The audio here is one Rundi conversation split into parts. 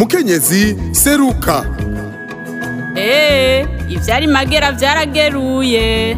mukenyezi seruka eee ivyari magera vyarageruye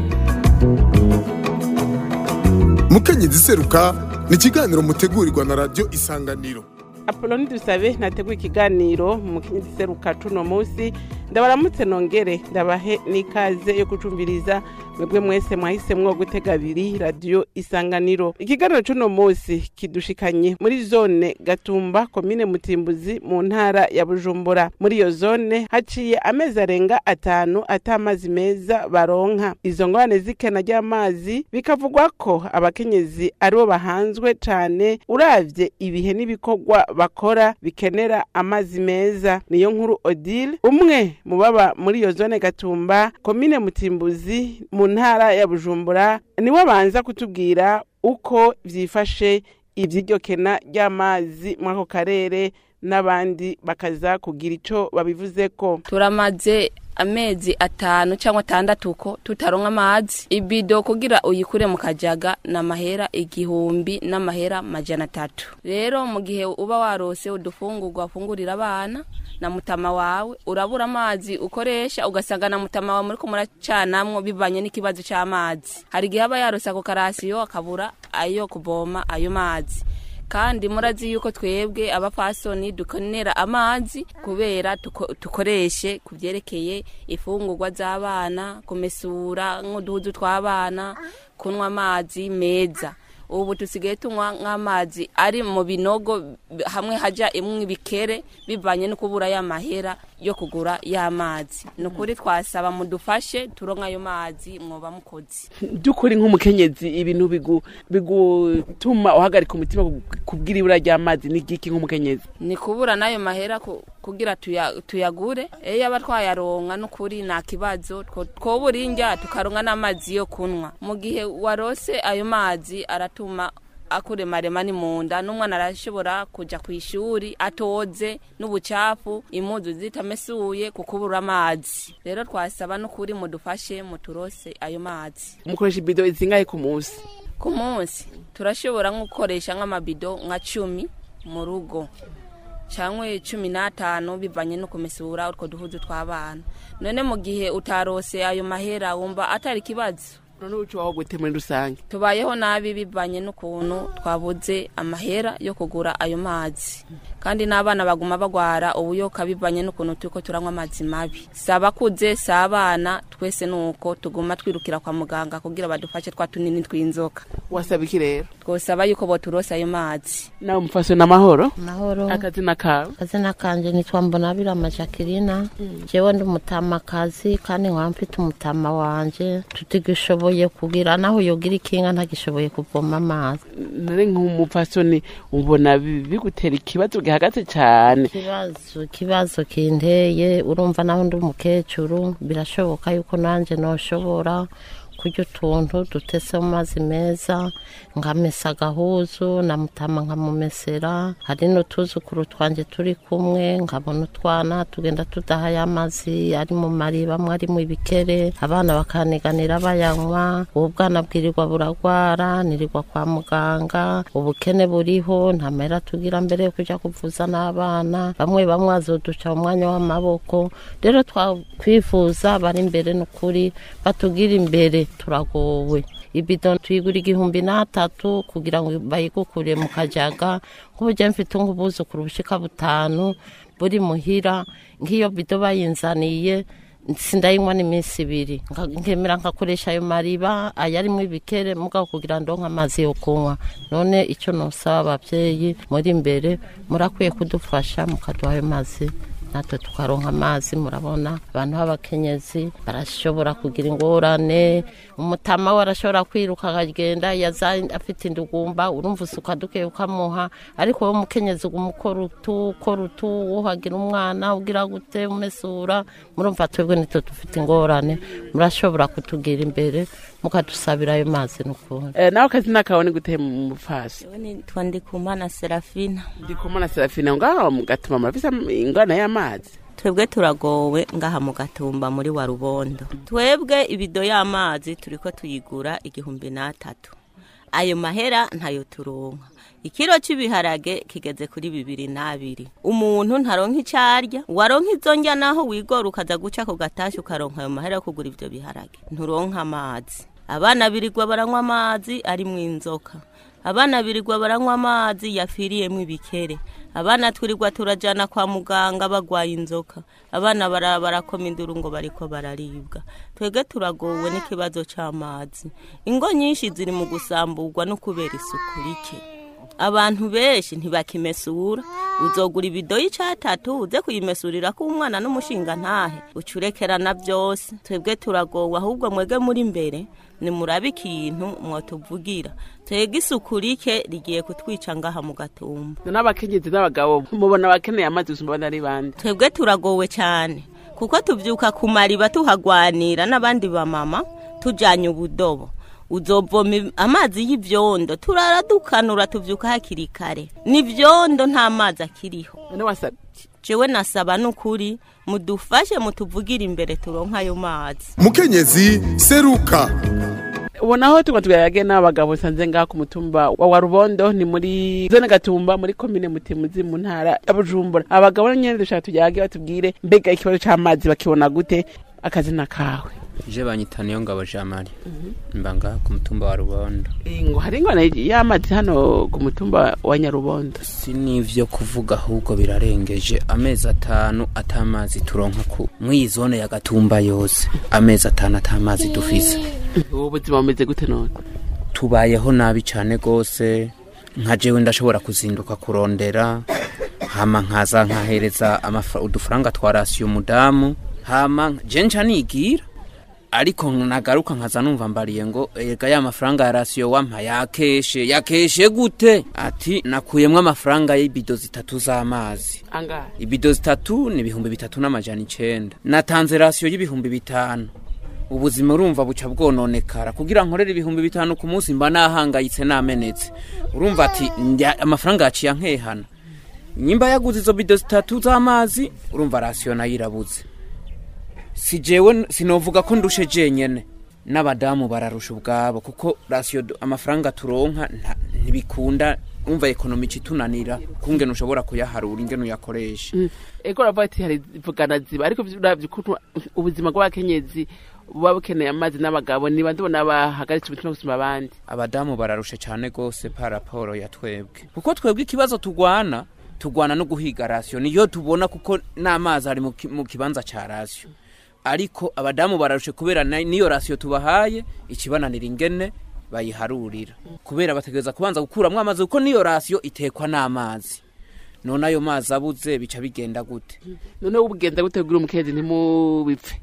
mukenyezi seruka ni ikiganiro mutegurirwa na radiyo isanganiro apoloni dusabe nateguye ikiganiro mu mukenyezi seruka cuno munsi ndabaramutse nongere ndabahe n'ikaze yo gucumbiriza mwebwe mwese mwahisemwo gutega abiri radiyo isanganiro ikiganiro cuno munsi kidushikanye muri zone gatumba komine mutimbuzi mu ntara ya bujumbura muri iyo zone haciye amezi arenga atanu ata amazi meza baronka izo ngorane z'ikena ry'amazi bikavugwa ko abakenyezi aribo bahanzwe cane uravye ibihe n'ibikorwa bakora bikenera amazi meza niyo nkuru odile umwe mu baba muri iyo zone gatumba komine mutimbuzi mu ntara ya bujumbura niwe banza kutubwira uko vyifashe ivy'iryo kena ry'amazi muri ako karere n'abandi bakaza kugira ico babivuzeko turamaze amezi atanu cyangwa atandatu ko tutaronka amazi ibido kugira uyikure mu kajaga ni amahera igihumbi n'amahera majana atatu rero mu gihe uba warose udufungurwa wafungurira abana na mutama wawe urabura amazi ukoresha ugasanga na mutama wawe muriko muracanamwo bivanye n'ikibazo c'amazi hari igihe aba yarose ako karasiyo akabura ayo kuvoma ayo mazi kandi murazi yuko twebwe abapfasoni dukenera amazi kubera tuko- tukoreshe ku byerekeye ifungurwa z'abana kumesura nk'uduhuzu tw'abana kunywa amazi meza ubu tusigaye tunywa nk'amazi ari mu binogo hamwe haja imwe ibikere bivanye no kubura y'amahera yo kugura y'amazi ni ukuri twasaba mudufashe turonka ayo mazi mwoba mukozi by'ukuri nk'umukenyezi ibintu bigu- bigutuma uhagarika umutima ku- kubwira ibura ry'amazi n'igiki nk'umukenyezi ni kubura n'ayo mahera ku- kugira tuya- tuyagure iyo yaba twayaronka n'ukuri nta kibazo two- twobura indya tukaronka n'amazi yo kunywa mu gihe warose ayo mazi aratuma akuremarema ni mu nda n'umwana arashobora kuja ku ishuri atoze n'ubucafu impuzu zitamesuye ku kubura amazi rero twasaba n'ukuri mudufashe muturose ayo mazi mukoresha ibido zingahe ku munsi ku munsi turashobora nko gukoresha nk'amabido nka cumi mu rugo cyangwa cumi n'atanu bivanye no kumesura utwo duhuzu tw'abana none mu gihe utarose ayo mahera wumva atari ikibazo none uca waho gute muri rusange tubayeho nabi bivanye n'ukuntu twabuze amahera yo kugura ayo mazi kandi n'abana baguma bagwara ubuyoka bivanye n'ukuntu turiko turanywa amazi mabi si abakuze si abana twese nuko tuguma twirukira kwa muganga kugira badufashe twa tunini tw'inzoka wasaba iki rero twosaba yuko boturose ayo mazi nawe mufashe n'amahoro mahoro akazina kawe akazina kanje nitwa mbonabira majakirina jewe ndi umutamakazi kandi nkaba mfite umutama wanje tutigishoboye kugira naho yogira ikinga ntagishoboye kuvoma amazi nare nk'umupfasoni ubona bi- bigutera ikibazo gihagaze cyane ikibazo ikibazo kinteye urumva naho ndi umukecuru birashoboka yuko nanjye noshobora kurya utuntu dutese mu mazi meza nkamesa agahuzu na mutama nkamumesera hari n'utuzukuru twanjye turi kumwe nkabona utwana tugenda tudaha ya mazi ari mu mariba amwe ari mu ibikere abana bakaniganira bayanywa ubu bwana bwirirwa buragwara nirirwa kwa muganga ubukene buriho nta mahera tugira mbere yo kuja kuvuza n'abana bamwe bamwe bazoduca mu mwanya w'amaboko rero twakwifuza bari imbere n'ukuri batugira imbere turagowe ibido tuyigura igihumbi n'atatu kugira ngo bayigukure mu kajaga nk'uburyo mfite nk'ubuzukuru bushika butanu buri muhira nk'iyo bido bayinzaniye sindayinywa n'iminsi ibiri Nka- nkemera nkakoresha ayo mariba ayarimwo ibikere mugabo kugira ndonke amazi yo kunywa none icyo nosaba ababyeyi muri imbere murakwiye kudufasha mukaduha ayo mazi natwe tukaronka amazi murabona abantu b'abakenyezi barashobora kugira ingorane umutama we arashobora kwiruka akagenda yaza afite indugumba urumva usuka duke ukamuha ariko wowe umukenyezi uguma ukora utu ukora utu wuhagira umwana ugira gute umesura murumva twebwe nitwe dufite ingorane murashobora kutugira imbere mukadusabira ayo mazi n'ukuri Eh, nawe akazina kawe ni gute mu mufasi Jewe nitwa Ndikumana Serafina ndikumana serafina ngaho mugatuma murafise ingana y'amazi twebwe turagowe ngaha mu gatumba muri wa rubondo twebwe ibido y'amazi turiko tuyigura igihumbi n'atatu ayo mahera ntayo turonka ikiro cy'ibiharage kigeze kuri bibiri n'abiri umuntu ntaronka icyo arya waronka izo njya naho wigora ukaza guca ako gatashya ukaronka ayo mahera yo kugura ibyo biharage nturonka amazi abana birirwa baranywa amazi arimo inzoka abana birirwa baranywa amazi yafiriyemo ibikere abana twirirwa turajyana kwa muganga bagwaye inzoka abana bara- barakoma induru ngo bariko bararibwa twebwe turagowe n'ikibazo cy'amazi ingo nyinshi ziri mu gusamburwa no kubera isuku rike abantu benshi ntibakimesura uzogura ibido y'icatatu uze kuyimesurira ko umwana n'umushinga ntahe ucurekerana byose twebwe turagowe ahubwo mwege muri mbere nimurabe ikintu mwotuvugira twebwe isuku rike rigiye kutwica ngaha mu gatumba n'abakenyezi n'abagabo mubona abakeneye amazi gusumba abandi ari bande twebwe turagowe cyane kuko tubyuka ku mariba tuhagwanira n'abandi bamama tujyanye ubudobo uzovoma im- amazi y'ibyondo turara dukanura tubyuka hakiri kare n'ibyondo nta mazi akiriho none wasabye jewe nasaba n'ukuri mudufashe mutuvugire imbere turonka ayo mazi mukenyezi seruka ubona aho tuba tuyage n'abagabo sanze ngaha ku mutumba wa warubondo ni muri zone gatumba muri komine mutimuzi mu ntara ya bujumbura abagabo nyene dushaka tuyage batubwire mbega ikibazo c'amazi bakibona gute akazina kawe je banyita niyo ngabo jean marie mba ngaha ku mutumba wa rubondo ngo hari ingona y'amazi hano ku mutumba wa nyarubondo si n'ivyo kuvuga ahubwo birarengeje amezi atanu atamazi turonka ku mw'iyi zone ya gatumba yose amezi atanu atamazi dufise ubu buzima bumeze gute none tubayeho nabi cane gose nka jewe ndashobora kuzinduka kurondera hama nkaza nkahereza amafra- udufaranga twa rasiyo umudamu hama je nca nigira ariko nagaruka nkaza numva mbariye ngo ega ya mafaranga ya rasiyo wampa yakeshe yakeshe gute ati nakuyemwo amafaranga y'ibido zitatu z'amazi angahe ibido zitatu ni ibihumbi bitatu n'amajana icenda natanze rasiyo y'ibihumbi bitanu ubuzima urumva buca bwononekara kugira nkorere ibihumbi bitanu ku munsi mba nahangayitse namenetse urumva ati ndya- amafaranga yaciye ankehana nyimba yaguze izo bido zitatu z'amazi urumva rasiyo nayo irabuze si jewe sinovuga ko ndushe jenyene n'abadamu bararusha ubwabo kuko rasiyo du- amafaranga turonka nta- ntibikunda umva ekonomi itunanira kungene ushobora kuyaharura ingene uyakoresha ego uravuga ati hari vugana ziba ariko uravye ukuntu ubuzima bw'abakenyezi buba bukeneye amazi n'abagabo niba ndibona bahagaritse umutima gusumba abandi abadamu bararushe cyane gose pa raporo ya twebwe kuko twebwe ikibazo tugwana tugwana no guhiga rasiyo niyo tubona kuko n'amazi ari mu ki- mu kibanza ca rasiyo ariko abadamu bararushe kubera na- niyo rasiyo tubahaye ikibananira ingene bayiharurira kubera bategereza kubanza gukuramwo amazi kuko niyo rasiyo itekwa n'amazi none ayo mazi abuze bica bigenda gute none ubugenda gutegura umukenyezi ntimubipfe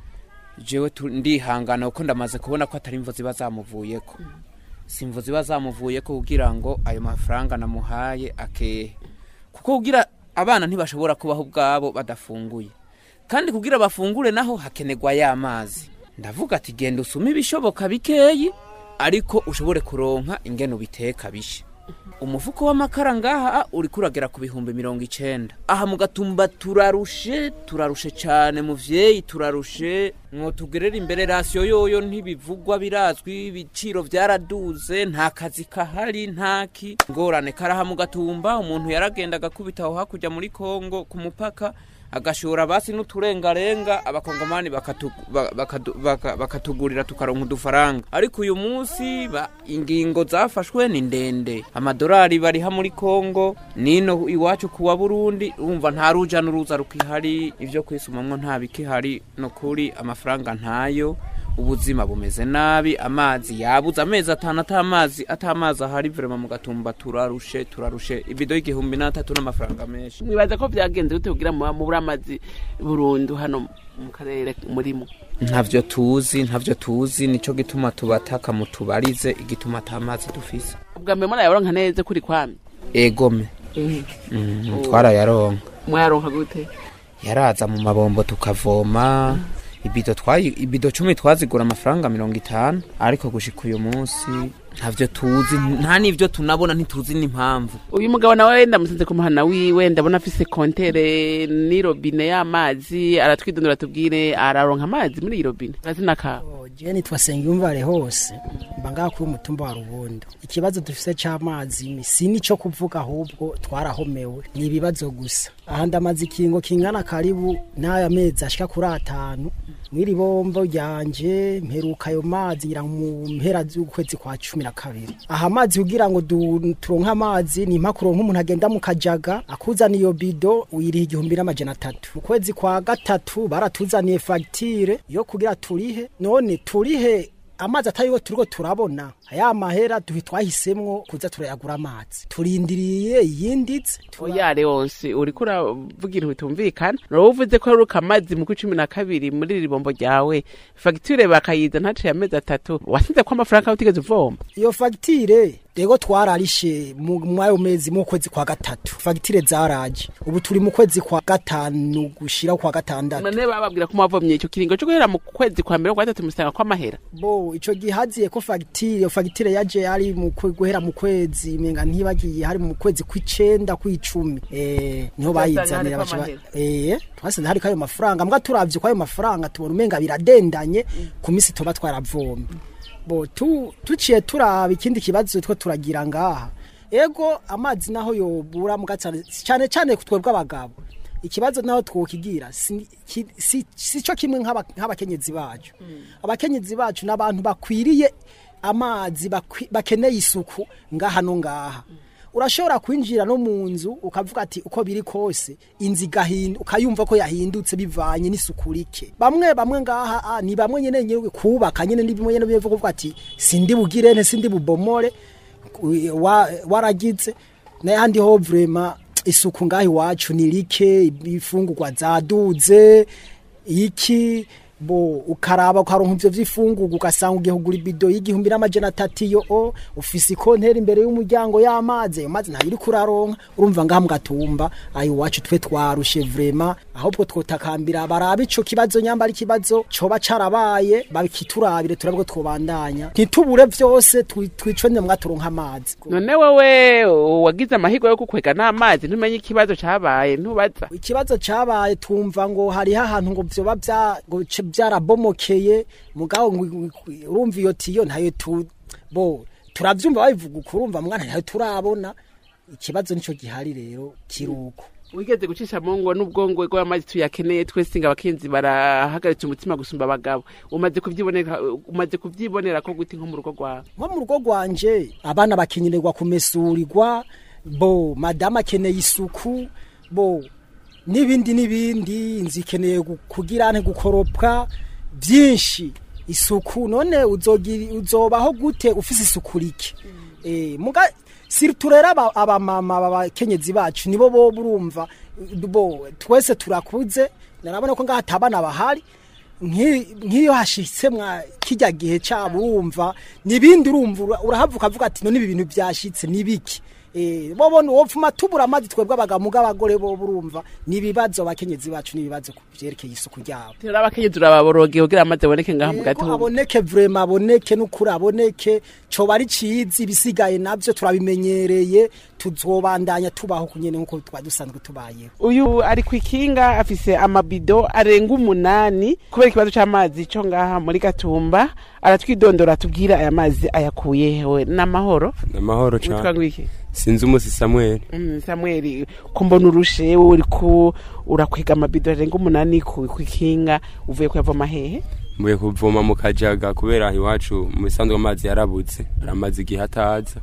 jewe tu- ndihangana kuko ndamaze kubona ko atari imvo ziba zamuvuyeko si imvo ziba zamuvuyeko kugira ngo ayo mafaranga namuhaye akehe kuko kugira abana ntibashobora kubaho ubwabo badafunguye kandi kugira bafungure naho hakenerwa ya mazi ndavuga ati genda usume ibishoboka bikeyi ariko ushobore kuronka ingene ubiteka bishe umufuko w'amakara ngaha uriko uragera ku bihumbi mirongo icenda aha mu gatumba turarushe turarushe cane muvyeyi turarushe mwotugerera imbere rasiyo yoyo ntibivugwa birazwi ibiciro vyaraduze nta kazi kahari ntaki ngorane karaha mu gatumba umuntu yaragenda agakubita aho hakurya muri kongo ku mupaka agashora basi n'uturengarenga abakongomani bakatu- ba- bakadu- baka- bakatugurira tukaronka udufaranga ariko uyu munsi ba- ingingo zafashwe ni ndende amadolari bariha muri kongo nino iwacu kuwa burundi urumva nta ruja n'uruza rukihari ivyo kwisumamwo nta bikihari no kuri amafaranga ntayo ubuzima bumeze nabi amazi yabuze amezi atanu atamazi atamazi ahari vrema mu gatumba turarushe turarushe ibido y'igihumbi n'atatu n'amafaranga menshi mwibaza ko byagenze gute kugira muba mubura amazi burundu hano mu karere murimo ntavyo tuzi ntavyo tuzi nico gituma tubataka mutubarize igituma ata mazi dufise ubwa mbere murayaronka neza kuri kwami egome mm, twarayaronka mwayaronka gute yaraza mu mabombo tukavoma ibido twayi ibido cumi twazigura amafaranga mirongo itanu ariko gushika uyu munsi ntavyo tuzi nta n'ivyo tunabona ntituzi n'impamvu uyu mugabo nawe ndamusanze ku muhana wiwe ndabona afise kontere ni robine y'amazi aratwidondora tubwire araronka amazi muri iyi robine akazina kawe je nitwa Sengiyumvare hose mba ngaha kuri umutumba wa Rubondo ikibazo dufise c'amazi si nico kuvuga ahubwo twarahomewe ni ibibazo gusa aha ndamaze ikingo kingana karibu n'aya mezi ashika kuri atanu mw'iri bombo ryanje mperuka ayo mazi ngira mu mpera z'ukwezi kwa cumi na kabiri aha amazi kugira ngo du- turonke amazi ni impakuro nk'umuntu agenda mu kajaga akuzana iyo bido uyiriha igihumbi n'amajana atatu mu kwezi kwa gatatu baratuzaniye fagitire yo kugira turihe none turihe amazi atariho turiko turabona aya mahera duhi twahisemwo kuza turayagura amazi turindiriye iyinditse oya leonsi uriko uravuga ibintu bitumvikana nawe uvuze ko heruka amazi mu cumi na kabiri muri iri bombo ryawe fagitire bakayiza ntaciye amezi atatu wasinze ko amafaranga yawe utigeze uvoma iyo fagitire rego twararishe mu mwayo mezi mu kwezi kwa gatatu fagitire zaraje ubu turi mu kwezi kwa gatanu gushira kwa gatandatu none bababwira ko mwavomye icyo kiringo cyo guhera mu kwezi kwa mbere kwa gatatu musanga ko amahera bo ico gihaziye ko fagitire iyo fagitire yaje ari mu kwe- guhera mu kwezi menga ntibagiye hari mu kwezi kw'icenda kw'icumi eh niho Twasanga bayizanira hariko baca ba- amahera. eh twasanze hariko ayo mafaranga mbwa turavye ko ayo mafaranga tubona umenga biradendanye ku misi tuba twaravomye bo tu tuciye turaba ikindi kibazo two turagira ngaha ego amazi naho yobura mu gatane cyane cyane twebwe abagabo ikibazo naho twokigira si, ki- si, si cyo kimwe nk'aba- nk'abakenyezi bacu abakenyezi bacu n'abantu bakwiriye amazi bakwi- bakeneye isuku ngaha no ngaha urashobora kwinjira no mu nzu ukavuga ati uko biri kose inzu igahinda ukayumva ko yahindutse bivanye n'isuku rike bamwe bamwe ngaha ah, ni bamwe nyene nyene kubaka nyene ni bimwe nyene bivuga kuvuga ati sindi bugire nte sindi bubomore u- wa- waragize n'ahandi ho vrema isuku ngaho iwacu ni rike ibifungurwa zaduze iki bo ukaraba ukaronka ivyo vy'ifungurwa ugasanga ugiye kugura ibido y'igihumbi n'amajana atatu iyo o ufise ikonteri imbere y'umuryango y'amazi ayo mazi ntayo uriko uraronka urumva ngaha mu gatumba ayo iwacu twe twarushe vrema ahubwo twotakambira baraba ico kibazo nyamba ari ikibazo coba carabaye bakiturabire turabe ko twobandanya ntitubure vyose twi- twicone mbwa turonka amazi none wewe wagize amahirwe yo gukwega n'amazi ntumenye ikibazo cabaye ntubaza ikibazo cabaye twumva ngo hariho ahantu ngo vyoba vya- ngo ce- vyarabomokeye mugabo ngo- ngo- urumva iyo tiyo ntayo tu bo turavyumva babivuga uko urumva mwana ntayo turabona ikibazo nico gihari rero kiruko wigeze gucisha mu ngo n'ubwongo bw'amazi tuyakeneye twese ngo abakenzi barahagaritse umutima gusumba abagabo umaze kuvyibonera umaze kuvyibonera ko guti nko mu rugo rwawe nko mu rugo rwanje abana bakenyererwa kumesurirwa bo madamu akeneye isuku bo n'ibindi n'ibindi inzu ikeneye gu- kugira nte gukoropwa byinshi isuku none uzogira uzobaho gute ufise isuku rike eh muga siritu rero aba- abamama babakenyezi bacu nibo bo burumva bo twese turakuze narabona ko ngaha atabana bahari nki- nk'iyo hashitse mwa kijya gihe cyabo urumva nibindi urumva ura- urahavuka avuga ati none ibi bintu byashitse nibiki eh bo bona wopfuma tubura amazi twebwe abagabo abagore bo burumva nibibazo abakenyezi bacu nibibazo kuvyerekeye isuku ryabo rero abakenyezi urababoroge kugira amazi aboneke ngaha mu Yego, gatumba aboneke vrema aboneke n'ukuri aboneke coba ari cizi ibisigaye navyo turabimenyereye tuzobandanya tubaho kunyene nkuko twa dusanzwe tubayeho uyu ari ku ikinga afise amabido arenga umunani kubera ikibazo c'amazi co ngaha muri gatumba aratwidondora tubwira aya mazi ayakuye hewe n'amahoro amahoro witwa cyane ngwiki sinzi umusi samuel Mm, samuel ko mbona urushe wowe uriko urakwega amabido arenga umunani ku ku ikinga uvuye kuyavoma hehe mvuye kuvoma mu kajaga kubera iwacu mu bisanzwe amazi yarabuze aramaze igihe ataza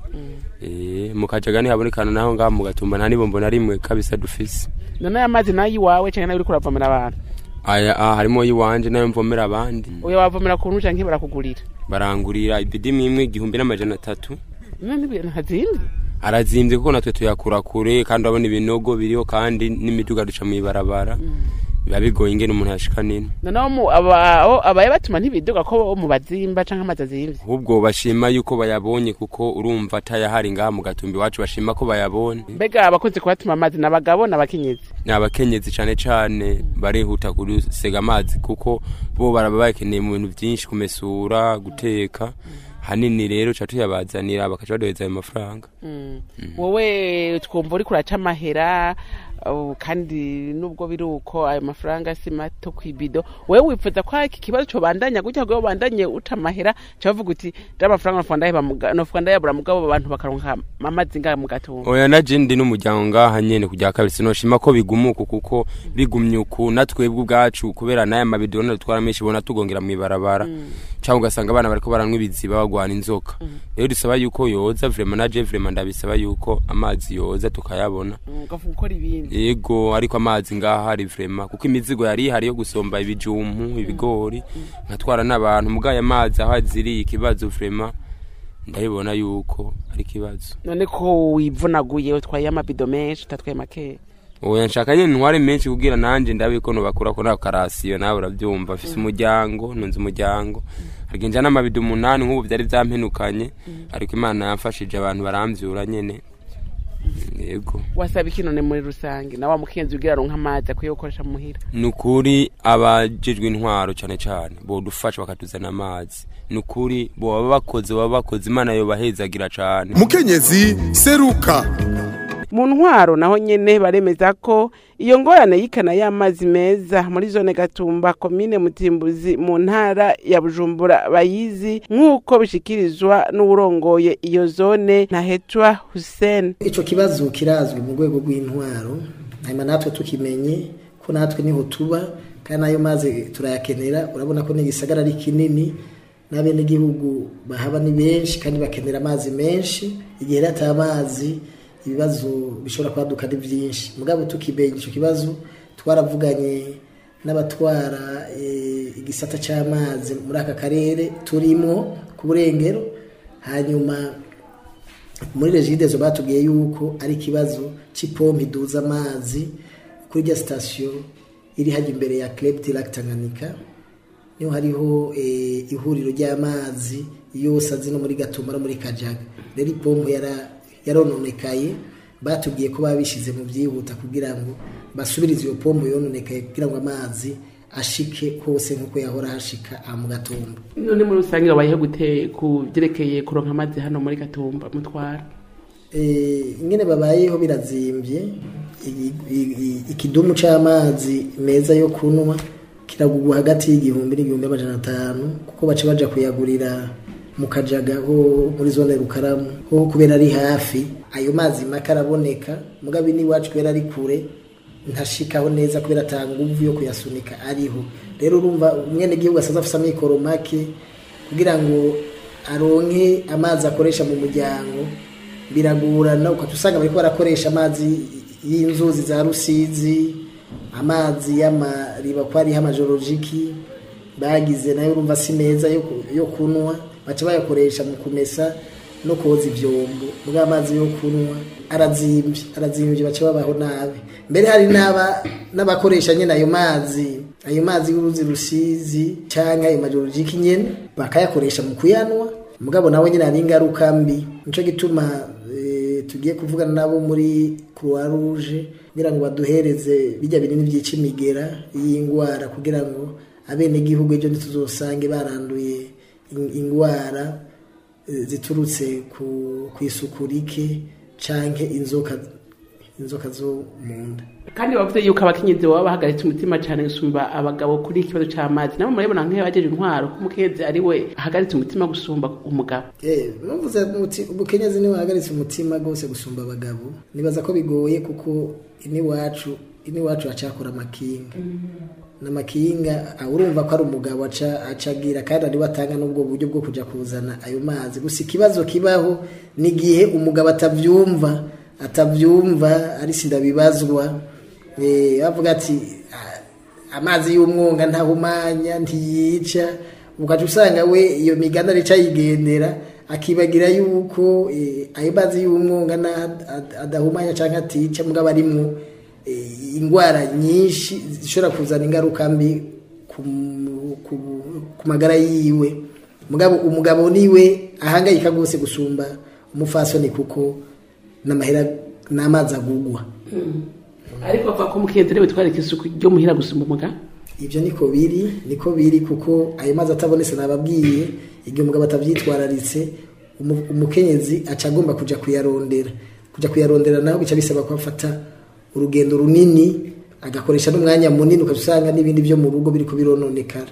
Eh, mu kajaga ntihabonekana naho ngaho mu gatumba nta nibombo na rimwe kabisa dufise none aya mazi nayo iwawe canke nayo uriko uravomera abantu aya ah, harimo iwanje nayo mvomera abandi uyo wavomera ku ntu canke barakugurira barangurira ibidi imwe igihumbi n'amajana atatu none ibintu ntazindi arazimbye kuko natwe tuyakura kure kandi urabona ibinogo biriho kandi n'imiduga duca mw'ibarabara biba bigoye ingene umuntu yashika nino noneho mu- aba- abo- abaye batuma ntibiduga ko bo mu bazimba canke amazi azimvye ahubwo bashima yuko bayabonye kuko urumva atayahari ngaha mu gatumbi iwacu bashima ko bayabonye mbega abakunze kubatuma amazi n'abagabo n'abakenyezi ni abakenyezi cane cane barihuta gusega amazi kuko bo baraba bakeneye mu bintu vyinshi kumesura guteka hanini rero ca tuyabazanira bakaca baduheza ayo mafaranga wowe twumva uriko uraca amahera uh, kandi nubwo biri uko ayo mafaranga si mato kw'ibido wewe wifuza ko iki kibazo cobandanya gutya ngo bandanye uta amahera cavuga uti da amafaranga nofuka ndaheba muga- nofuka ndayabura mugabo abantu bakaronka amazi ngaha mu gatumba oya na je ndi n'umuryango ngaha nyene kujya kabiri sinoshima ko bigumuka kuko bigumye uku natwebwe ubwacu kubera n'aya mabido dutwara menshi bona tugongera mu ibarabara cyangwa ugasanga abana bariko baranywa ibiziba bagwana inzoka rero dusaba yuko yoza vrema na je vrema ndabisaba yuko amazi yoza tukayabona ugavuga gukora ibindi yego ariko amazi ngaha hari vrema kuko imizigo yari ihari yo gusomba ibijumpu ibigori nkatwara n'abantu mugaye amazi aho aziriye ikibazo vrema ndabibona yuko ari ikibazo none ko wivunaguye utwaye amabido menshi utatwaye makeya oya nshaka nyene ntware menshi kugira nanje ndabe ko nobakura ko nako karasiyo nawe uravyumva mfise umuryango ntunze umuryango harya njana amabido umunani nk'ubu vyari vyampenukanye ariko imana yamfashije abantu baramvyura nyene yego wasaba iki none muri rusange na wa mukenzi ugira aronka amazi akwiye gukoresha muhira ni ukuri abajejwe intwaro cane cane bodufasha bakatuzana amazi ni ukuri boba bakoze baba bakoze imana yobahezagira cane mukenyezi seruka mu ntwaro naho nyene baremeza ko iyo ngorane y'ikana y'amazi meza muri zone gatumba komine mutimbuzi mu ntara ya bujumbura bayizi nk'uko bishikirizwa n'uwurongoye iyo zone ntahetwa hussein ico kibazo kirazwi mu rwego rw'intwaro hanyuma natwe tukimenye ko natwe niho tuba kandi nayo mazi turayakenera urabona ko n'igisagara ari kinini n'abenegihugu bahaba ni benshi kandi bakenera amazi menshi igihe rero ata amazi ibibazo bishobora kwaduka ni byinshi mugabo tukimenye ico kibazo twaravuganye n'abatwara eh, igisata c'amazi muri aka karere turimo ku burengero hanyuma muri regidezo batubwiye yuko ari ikibazo c'ipompe iduza amazi kuri rya sitasiyo iri hajya imbere ya club de lac Tanganyika niho hariho eh, ihuriro ry'amazi yose azi no muri Gatumba no muri Kajaga rero ipompe yara yarononekaye batubwiye ko babishize mu byihuta kugira ngo basubirize iyo pompe yononekaye kugira ngo amazi ashike hose nk'uko yahora hashika aha mu gatumba none muri rusange babayeho gute ku byerekeye kuronka amazi hano muri gatumba mutwara Eh, ingene babayeho birazimbye I- i- i- ikidumu c'amazi meza yo kunywa kiragurwa hagati y'igihumbi n'igihumbi amajana atanu kuko baca baja kuyagurira mu kajaga ho muri zone rukaramu ho kubera ari hafi ayo mazi make araboneka mugabo n'iwacu kubera ari kure ntashikaho neza kubera ata nguvu yo kuyasunika ariho rero urumva umwene gihugu asaza afise amikoro make kugira ngo aronke amazi akoresha mu muryango biragorana ukajya usanga bariko barakoresha amazi y'inzuzi za rusizi amazi y'amariba ko hariho amajorojiki bagize nayo urumva si meza yo ku- yo kunywa baca bayakoresha mu kumesa no koza ivyombo mbwa amazi yo kunywa arazimbye arazimbye baca babaho nabi mbere hari n'aba n'abakoresha nyene ayo mazi ayo mazi y'uruzi rusizi canke ayo majorojiki nyene bakayakoresha mu kuyanwa mugabo nawe nyine hari ingaruka mbi nico gituma eh, tugiye kuvugana nabo muri croix rouge kugira ngo baduhereze bijya binini vyica imigera y'ingwara kugira ngo abenegihugu ejo ntituzosange baranduye in- ingwara eh, ziturutse ku kw'isuku rike canke inzoka inzoka zo mu nda kandi bavuze yuko abakenyezi baba bahagaritse umutima cyane gusumba abagabo kuri iki kibazo cy'amazi nabo murabibona nk'iyo bageje intwaro ko umukenyezi ari we ahagaritse umutima gusumba umugabo Eh, numvuze muti ubukenyezi niwe wahagaritse umutima rwose gusumba abagabo nibaza ko bigoye kuko iniwacu iniwacu acakora amakinga n'amakinga ah, urumva ko ari umugabo aca acagira kandi ariwe atanga n'ubwo buryo bwo kuja kuzana ayo mazi gusa ikibazo kibaho ni igihe umugabo atavyumva atavyumva ari sindabibazwa eh, bavuga ati "Ah, amazi y'umwonga ntahumanya ntiyica ugaca usanga we iyo migani arica yigendera akibagira yuko eh, ayo mazi y'umwonga na- ad- adahumanya cyangwa atica mugabo arimwo eh, indwara nyinshi zishobora kuzana ingaruka mbi ku, ku, ku magara yiwe mugabo umugabo niwe ahangayika rwose gusumba umufasoni kuko n'amahera n'amazi agugwa ariko bavuga ko umukenyezi ariwe twareka isuku ryo muhira gusumba umugabo ibyo niko biri niko biri kuko ayo mazi atabonetse nababwiye igihe umugabo atabyitwararitse umu- umukenyezi aca agomba kujya kuyarondera kujya kuyarondera naho bica bisaba ko afata urugendo runini agakoresha n'umwanya munini ugasanga n'ibindi byo mu rugo biri kubirononekara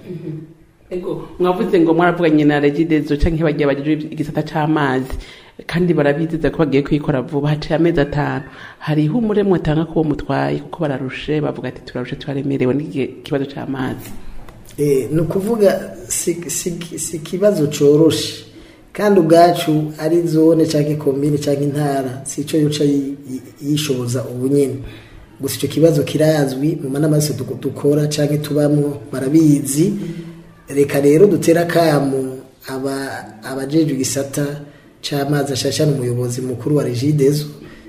ego mwavuze ngo mwaravuganye na regidezo canke bagiye bagije igisata c'amazi kandi barabizeza ko bagiye kuyikora vuba haciye amezi atanu hari ihumure mwatanga kubo mutwaye kuko bararushe bavuga ati turarushe turaremerewe n'ikibazo c'amazi Eh, ni ukuvuga si si- si ikibazo coroshe kandi ubwacu ari zone cyangwa komine cyangwa intara si icyo yuca yi- yi- yishoboza ubu nyine gusa icyo kibazo kirazwi mu manama yose du- dukora cyangwa tubamwo barabizi reka rero dutere akamu aba abajejwe igisata c'amazi ashashana umuyobozi mukuru wa regidezo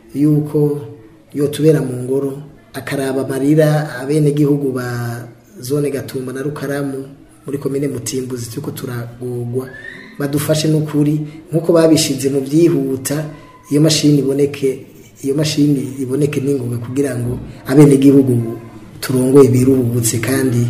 yuko yotubera mu ngoro akaraba amarira abenegihugu ba zone gatumba na rukaramu muri komine mutimbuzi turiko turagurwa badufashe n'ukuri nk'uko babishize mu byihuta iyo mashini iboneke iyo mashini iboneke n'ingoga kugira ngo abenegihugu turongoye biruhutse kandi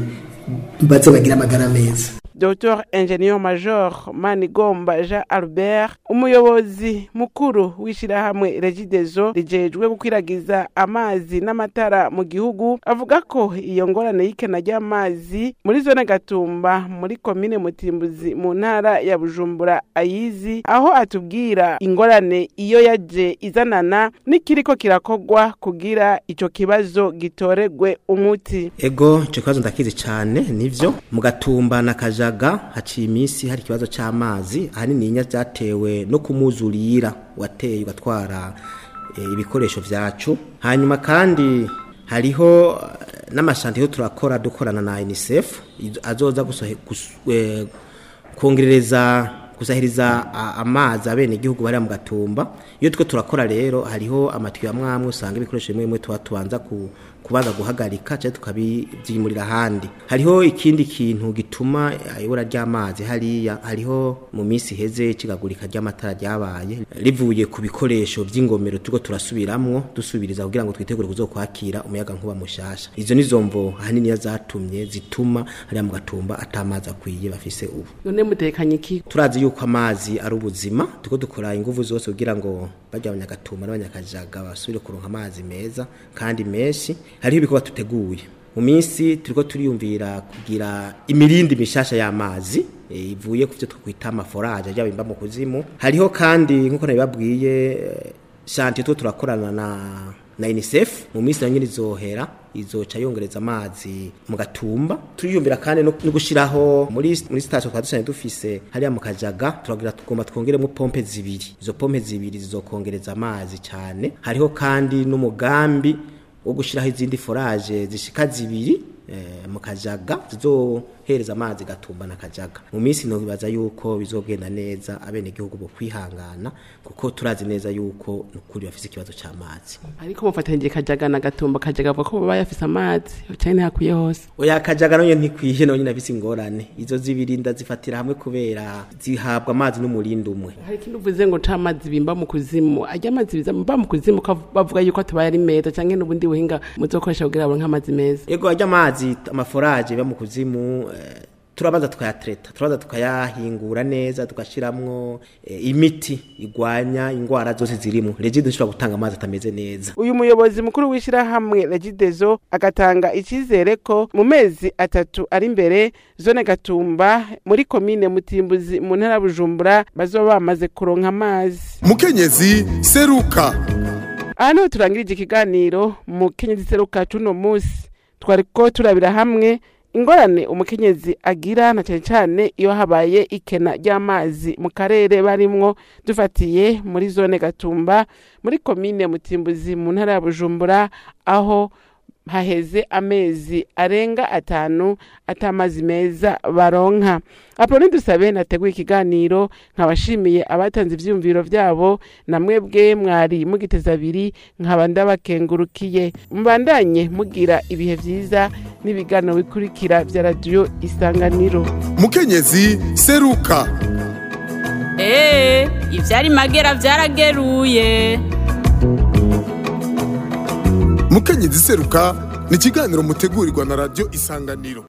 baze bagire amagara meza Dr Ingenieur Major Manigomba Jean Albert umuyobozi mukuru w'ishirahamwe Regidezo rijejwe gukwiragiza amazi n'amatara mu gihugu avuga ko iyo ngorane y'ikena ry'amazi muri zone Gatumba muri komine Mutimbuzi mu ntara ya Bujumbura ayizi aho atubwira ingorane iyo yaje izanana n'ikiriko kirakogwa kugira ico kibazo gitoregwe umuti ego icyo kibazo ndakizi cyane nivyo mu gatumba na kajaga haciye iminsi hari ikibazo cy'amazi ahanini inya byatewe no kumuzurira wateye ugatwara eh, ibikoresho vyacu hanyuma kandi hariho eh, n'amashantiyo turakora dukorana na UNICEF izo- azoza gusohe- gus- eh, kongerereza kusahiriza a- amazi abene igihugu bari mu gatumba iyo two turakora rero hariho amatiyo amwe amwe usanga ibikoresho bimwe bimwe tuba tubanza ku kubanza guhagarika cyangwa tukabibyimurira ahandi hariho ikindi kintu gituma ibura ry'amazi hariya hariho mu minsi iheze ikigagurika ry'amatara ryabaye rivuye ku bikoresho by'ingomero turiko turasubiramwo dusubiriza kugira ngo twitegure kuzokwakira umuyaga nkuba mushasha izo nizo mvo ahanini zatumye zituma hariya mu gatumba atamazi akwiye bafise ubu none mutekanye iki turazi yuko amazi ari ubuzima turiko dukora inguvu zose kugira ngo bajya abanyagatumba n'abanyakajaga basubire kuronka amazi meza kandi menshi hariho ibikorwa tuteguye mu minsi turiko turiyumvira kugira imirindi mishasha y'amazi eh, ivuye ku byo twakwita amaforaje ajya bimba mu kuzimu hariho kandi nk'uko nabibabwiye eh, shantiye two turakorana na na UNICEF mu minsi nayo nyine izohera izoca yongereza amazi mu gatumba turiyumvira kandi no no gushiraho muri muri station kwa dushanye dufise hariya mu kajaga turagira tugomba twongeremo pompe zibiri izo pompe zibiri zizokongereza amazi cyane hariho kandi n'umugambi wo gushiraho izindi forage zishika zibiri eh, mu kajaga zizohereza amazi gatumba na kajaga mu minsi no bibaza yuko bizogenda neza abene igihugu bo kwihangana kuko turazi neza yuko nukuri bafise ikibazo c'amazi ariko mufatanyije kajaga na gatumba kajaga avuga ko baba yafise amazi cyane ntihakwiye hose oya kajaga nayo ntikwiye nayo nyine afise ingorane izo zibiri ndazifatira hamwe kubera zihabwa amazi n'umurindi umwe hari ikindi uvuze ngo c'amazi bimba mu kuzimu arya amazi biza mba mu kuzimu ko bavuga yuko atabaye ari meza canke n'ubundi buhinga muzokoresha kugira ngo nk'amazi meza yego ajya amazi amaforaje biba mu kuzimu eh, turabanza tukayatreta turabanza tukayahingura neza tugashiramwo eh, imiti igwanya ingwara zose zirimo regide ishobora gutanga amazi atameze neza uyu muyobozi mukuru w'ishirahamwe regidezo agatanga icizere ko mu mezi atatu ari imbere zone gatumba muri komine mutimbuzi mu ntara ya bujumbura bazoba bamaze kuronka amazi mukenyezi seruka aha niho turangirije ikiganiro mu kenyezi seruka cuno musi twariko turabira hamwe ingorane umukenyezi agira na cyane cyane iyo habaye ikena ry'amazi mu karere barimwo dufatiye muri zone gatumba muri komine mutimbuzi mu ntara ya bujumbura aho haheze amezi arenga atanu atamazi meza baronka apoloni dusabe nateguye ikiganiro nkabashimiye abatanze ivyiyumviro vyabo na mwebwe mwari mugiteza abiri nkaba ndabakengurukiye mubandanye mugira ibihe vyiza n'ibiganiro bikurikira vya radiyo isanganiro mukenyezi seruka Ee, ivyari magera vyarageruye. mukenyezi seruka ni ikiganiro mutegurirwa na radiyo isanganiro